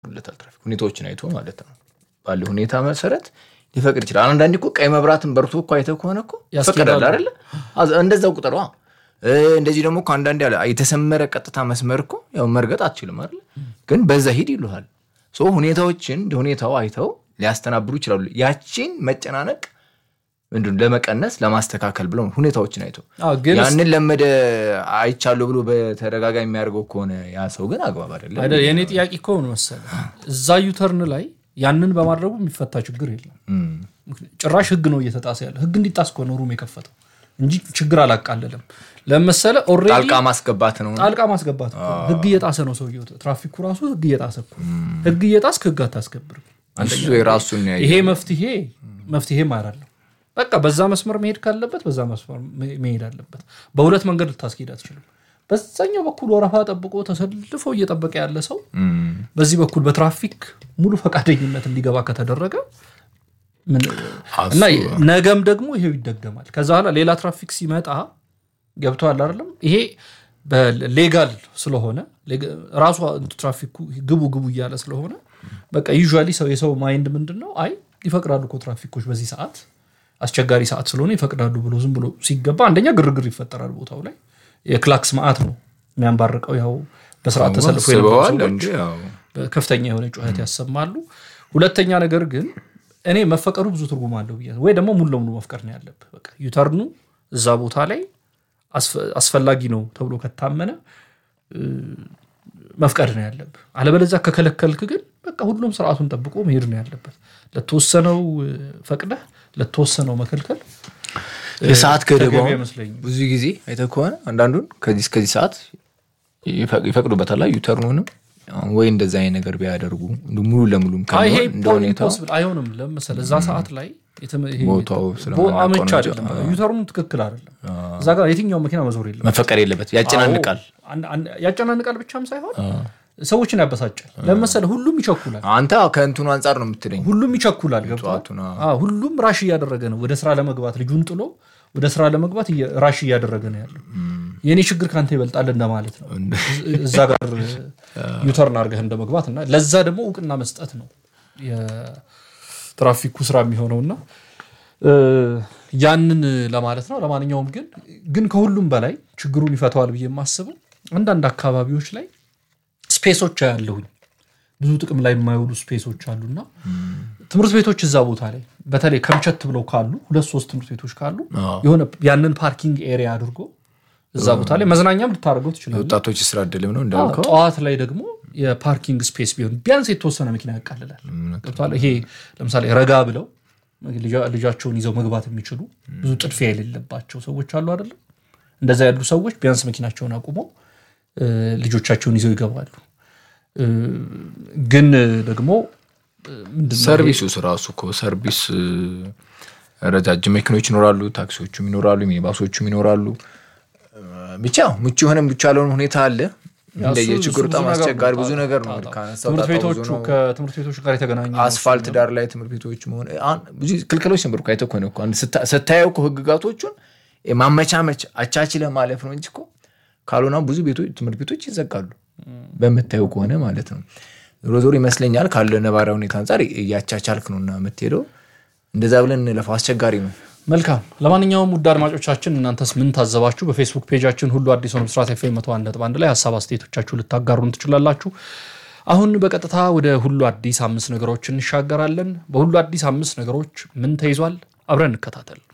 ለታል ትራፊክ ሁኔታዎችን አይቶ ማለት ነው ባለ ሁኔታ መሰረት ሊፈቅድ ይችላል። አንዳንዴ እኮ ቀይ መብራትን በርቶ እኮ አይተህ ከሆነ እኮ ይፈቀዳል አይደለ? እንደዛው ቁጠሯ። እንደዚህ ደግሞ እኮ አንዳንዴ አለ የተሰመረ ቀጥታ መስመር እኮ ያው መርገጥ አትችልም አይደለ? ግን በዛ ሂድ ይሉሃል። ሁኔታዎችን እንደ ሁኔታው አይተው ሊያስተናብሩ ይችላሉ። ያቺን መጨናነቅ ምንድን ለመቀነስ ለማስተካከል ብለው ሁኔታዎችን አይተው ያንን ለመደ አይቻለሁ ብሎ በተደጋጋሚ የሚያደርገው ከሆነ ያ ሰው ግን አግባብ አይደለም። የእኔ ጥያቄ እኮ ሆነ መሰለህ እዛ ዩተርን ላይ ያንን በማድረጉ የሚፈታ ችግር የለም። ጭራሽ ህግ ነው እየተጣሰ ያለ። ህግ እንዲጣስ እኮ ነው ሩም የከፈተው እንጂ ችግር አላቃለለም። ለመሰለ ኦልሬዲ ጣልቃ ማስገባት ነው። ጣልቃ ማስገባት እኮ ህግ እየጣሰ ነው ሰውየው። ትራፊኩ ራሱ ህግ እየጣሰ እኮ ህግ እየጣስክ ህግ አታስከብርም። እሱ የራሱን ይሄ መፍትሄ መፍትሄም አይደለም። በቃ በዛ መስመር መሄድ ካለበት በዛ መስመር መሄድ አለበት። በሁለት መንገድ ልታስኬድ አትችልም። በዛኛው በኩል ወረፋ ጠብቆ ተሰልፎ እየጠበቀ ያለ ሰው በዚህ በኩል በትራፊክ ሙሉ ፈቃደኝነት እንዲገባ ከተደረገ እና ነገም ደግሞ ይሄው ይደገማል። ከዛ በኋላ ሌላ ትራፊክ ሲመጣ ገብተዋል አይደለም። ይሄ ሌጋል ስለሆነ ራሱ ትራፊኩ ግቡ ግቡ እያለ ስለሆነ በቃ ዩዥዋሊ ሰው የሰው ማይንድ ምንድን ነው? አይ ይፈቅዳሉ እኮ ትራፊኮች በዚህ ሰዓት አስቸጋሪ ሰዓት ስለሆነ ይፈቅዳሉ ብሎ ዝም ብሎ ሲገባ አንደኛ ግርግር ይፈጠራል ቦታው ላይ የክላክስ ማአት ነው የሚያንባርቀው። ያው በስርዓት ተሰልፎ ከፍተኛ የሆነ ጩኸት ያሰማሉ። ሁለተኛ ነገር ግን እኔ መፈቀዱ ብዙ ትርጉም አለው ብዬ ወይ ደግሞ ሙሉ ለሙሉ መፍቀድ ነው ያለብህ። በቃ ዩተርኑ እዛ ቦታ ላይ አስፈላጊ ነው ተብሎ ከታመነ መፍቀድ ነው ያለብህ። አለበለዚያ ከከለከልክ ግን በቃ ሁሉም ስርዓቱን ጠብቆ መሄድ ነው ያለበት። ለተወሰነው ፈቅደህ ለተወሰነው መከልከል የሰዓት ገደቡ ብዙ ጊዜ አይተህ ከሆነ አንዳንዱን ከዚህ እስከዚህ ሰዓት ይፈቅዱበታል። ዩተርኑንም ወይ እንደዛ አይነት ነገር ቢያደርጉ ሙሉ ለሙሉም አይሆንም። ለምሳሌ እዛ ሰዓት ላይ ቦታው አመች አይደለም፣ ዩተርኑ ትክክል አይደለም። እዛ ጋር የትኛው መኪና መዞር የለም፣ መፈቀድ የለበት። ያጨናንቃል። ያጨናንቃል ብቻም ሳይሆን ሰዎችን ያበሳጫል። ለመሰለ ሁሉም ይቸኩላል። አንተ ከእንትኑ አንጻር ነው የምትለኝ። ሁሉም ይቸኩላል። ገብቶሃል? ሁሉም ራሽ እያደረገ ነው ወደ ስራ ለመግባት ልጁን ጥሎ ወደ ስራ ለመግባት ራሽ እያደረገ ነው ያለው። የእኔ ችግር ከአንተ ይበልጣል እንደማለት ነው። እዛ ጋር ዩተርን አድርገህ እንደመግባት እና ለዛ ደግሞ እውቅና መስጠት ነው የትራፊኩ ስራ የሚሆነውና ያንን ለማለት ነው። ለማንኛውም ግን ግን ከሁሉም በላይ ችግሩን ይፈተዋል ብዬ የማስበው አንዳንድ አካባቢዎች ላይ ስፔሶች ያለሁኝ ብዙ ጥቅም ላይ የማይውሉ ስፔሶች አሉና ትምህርት ቤቶች እዛ ቦታ ላይ በተለይ ከምቸት ብለው ካሉ ሁለት ሶስት ትምህርት ቤቶች ካሉ የሆነ ያንን ፓርኪንግ ኤሪያ አድርጎ እዛ ቦታ ላይ መዝናኛም ልታደርገው ትችላለህ። ወጣቶች ስራ እድልም ነው እንዳልከው። ጠዋት ላይ ደግሞ የፓርኪንግ ስፔስ ቢሆን ቢያንስ የተወሰነ መኪና ያቃልላል። ገብቶሃል? ይሄ ለምሳሌ ረጋ ብለው ልጃቸውን ይዘው መግባት የሚችሉ ብዙ ጥድፊያ የሌለባቸው ሰዎች አሉ አይደለም? እንደዛ ያሉ ሰዎች ቢያንስ መኪናቸውን አቁመው ልጆቻቸውን ይዘው ይገባሉ። ግን ደግሞ ሰርቪሱ ራሱ እኮ ሰርቪስ ረጃጅም መኪኖች ይኖራሉ፣ ታክሲዎቹም ይኖራሉ፣ ሚኒባሶቹም ይኖራሉ። ብቻ ምቹ የሆነ ምቹ ያለውን ሁኔታ አለ። እንደየችግሩ በጣም አስቸጋሪ ብዙ ነገር ነው። ትምህርት ቤቶቹ ከትምህርት ቤቶች ጋር የተገናኙ አስፋልት ዳር ላይ ትምህርት ቤቶች መሆን ብዙ ክልክሎች ነበሩ። አይተህ ከሆነ እኮ ስታየው እኮ ህግጋቶቹን ማመቻመች አቻችለ ማለፍ ነው እንጂ እኮ ካልሆነ ብዙ ትምህርት ቤቶች ይዘጋሉ። በምታየው ከሆነ ማለት ነው። ዞሮ ዞሮ ይመስለኛል ካለ ነባራዊ ሁኔታ አንጻር እያቻቻልክ ነው እና የምትሄደው እንደዛ ብለን እንለፈው አስቸጋሪ ነው። መልካም። ለማንኛውም ውድ አድማጮቻችን እናንተስ ምን ታዘባችሁ? በፌስቡክ ፔጃችን ሁሉ አዲስ ሆነ ብስራት ኤፍ ኤም መቶ አንድ ነጥብ አንድ ላይ ሀሳብ አስተያየቶቻችሁ ልታጋሩን ትችላላችሁ። አሁን በቀጥታ ወደ ሁሉ አዲስ አምስት ነገሮች እንሻገራለን። በሁሉ አዲስ አምስት ነገሮች ምን ተይዟል? አብረን እንከታተል።